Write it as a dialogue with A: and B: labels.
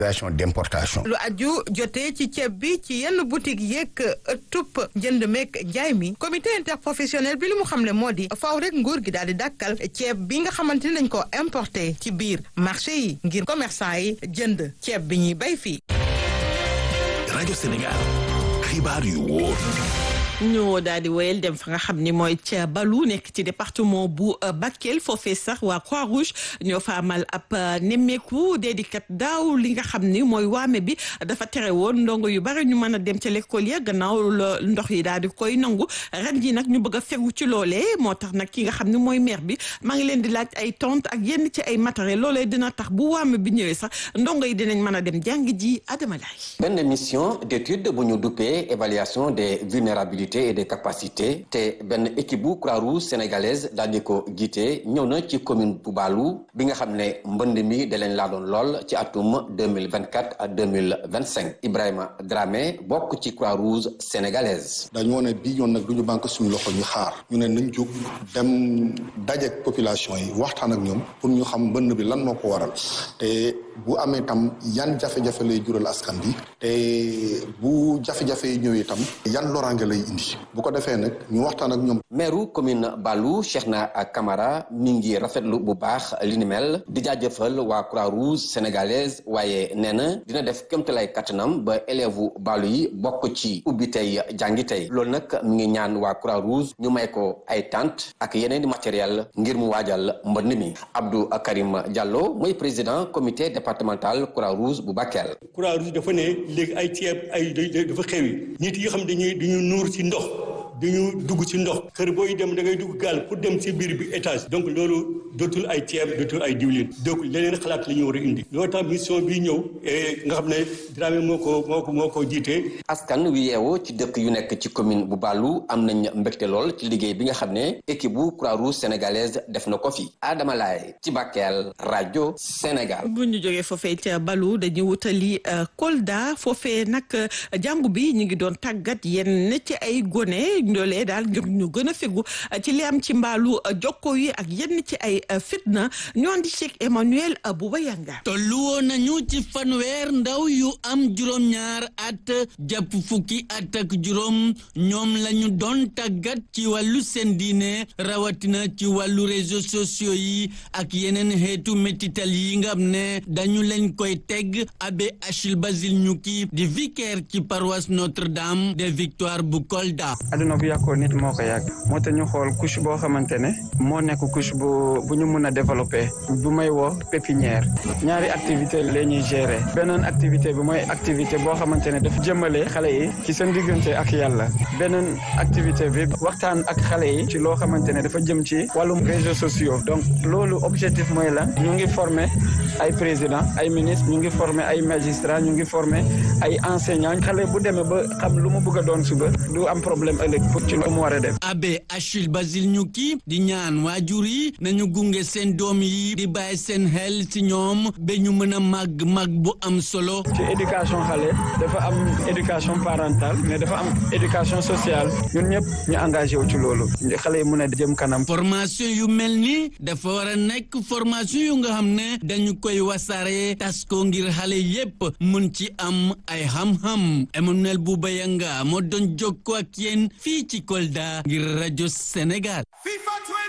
A: d'importation.
B: lu aju jotee ci ceeb bi ci yenn boutique yeeg tupp jënd meeg jaay mi comité interprofessionnel bi li mu xam ne moo di faaw rek nguur gi daal di dàkkal ceeb bi nga xamante ni dañ ko importé ci biir marché yi ngir commerçant yi jënd ceeb bi ñuy bay fii.
C: rajo Sénégal xibaar yu wóor.
D: ñu daal di wéyal dem fa nga xam ni mooy ca Balu nekk ci département bu Bakel foofee sax waa Croix-Rouge ñoo fa amal ab nemmeeku déedikat daaw li nga xam ni mooy waame bi dafa tere woon ndongo yu bari ñu mën a dem ca l'école ya gannaaw la ndox yi daal di koy nangu ren ji nag ñu bëgg a fegu ci loolee moo tax nag ki nga xam ni mooy maire bi maa ngi leen di laaj ay tonte ak yenn ci ay matériel loolee dina tax bu waame bi ñëwee sax ndongo yi dinañ mën a dem jàng ji Adama Laye
E: benn mission d'étude bu ñu duppee évaluation des vulnérabilités et des capacités te benn équipe bu Croix-Rouge sénégalaise daal di ko jiite ñëw na ci commune bu Baalu bi nga xam ne mbënd mi da leen laa doon lool ci atum 2024 à 2025 Ibrahima Dramé bokk ci Croix-Rouge sénégalaise
F: dañu woon ne bii yoon nag du ñu banque suñu loxo ñu xaar ñu ne nañ jóg dem dajeek population yi waxtaan ak ñoom pour ñu xam mbënd bi lan moo ko waral te bu amee tam yan jafe-jafe lay jural askan bi te bu jafe-jafe yi ñëwee tam yan loraange lay indi bu ko defee nag ñu waxtaan ak ñoom.
E: maire commune Balou Cheikhna Camara mi ngi rafetlu bu baax li ni mel di jaajëfal waa Croix-Rouge sénégalaise waaye nee na dina def kéemtalaay kattanam ba élèves Balou yi bokk ci ubbi tey jàngi tey loolu nag mi ngi ñaan waa Croix-Rouge ñu may ko ay tente ak yeneen i matériel ngir mu waajal mbënd mi Abdou Karim Diallo mooy président comité départemental Croix-Rouge bu Bakel.
G: Croix-Rouge dafa ne léegi ay ceeb ay dafa xewi nit yi xam dañuy dañuy nuur ci ndox dañu dugg ci ndox kër booy dem da ngay dugg gaal pour dem ci biir bi étage donc loolu dootul ay ceeb dootul ay diwlin donc leneen xalaat la ñu war a indi loolu tax mission bi ñëw nga xam ne Dramé moo ko moo ko moo ko jiite.
E: askan wi yeewoo ci dëkk yu nekk ci commune bu Balou am nañ mbégte lool ci liggéey bi nga xam ne équipe bu Croix-Rouge sénégalaise def na ko fi Adama Laye ci Bakel rajo Sénégal.
D: bu ñu jógee foofee ca Balu dañuy wutali Kolda foofee nag jàngu bi ñu ngi doon tàggat yenn ci ay gone. ndoolee daal ngir ñu gën a fegu ci li am ci mbaalu jokko yi ak yenn ci ay fitna ñoo di Cheikh Emmanuel Bouba Yanga
H: tollu woon nañu ci fanweer ndaw yu am juróom-ñaar at jàpp fukki at ak juróom ñoom lañu doon tàggat ci wàllu seen diine rawatina ci wàllu réseaux sociaux yi ak yeneen xeetu métital yi nga xam ne dañu leen koy teg abbé Achille Basile Ñukki di vicaire ci paroisse Notre-Dame des Victoires bu Kolda
I: bu yàqoo nit moo ko yàgg moo tax ñu xool couche boo xamante ne moo nekk couche bu bu ñu mun a développer bu may woo pépinière ñaari activité la ñuy gérer beneen activité bi mooy activité boo xamante ne dafa jëmale xale yi ci seen diggante ak yàlla beneen activité bi waxtaan ak xale yi ci loo xamante ne dafa jëm ci wàllum réseaux sociaux donc loolu objectif mooy la ñu ngi former ay président ay ministre ñu ngi former ay magistrat ñu ngi former ay enseignant xale bu demee ba xam lu mu bëgg a doon suba du am problème ëllëg pour ci lu mu war a def.
H: abbé Achille Basile Ñukki di ñaan waajur yi nañu gunge seen doom yi di bàyyi seen xel ci ñoom ba ñu mën a màgg màgg bu am solo.
I: ci éducation xale dafa am éducation parentale mais dafa am éducation sociale ñun ñëpp ñu engagé wu ci loolu xale yi mën a jëm kanam.
H: formation yu mel ni dafa war a nekk formation yu nga xam ne dañu koy wasaare tas ko ngir xale yépp mun ci am ay xam-xam Emmanuel Bouba Yanga moo doon jokkoo ak yéen fii ci Kolda ngir rajo Sénégal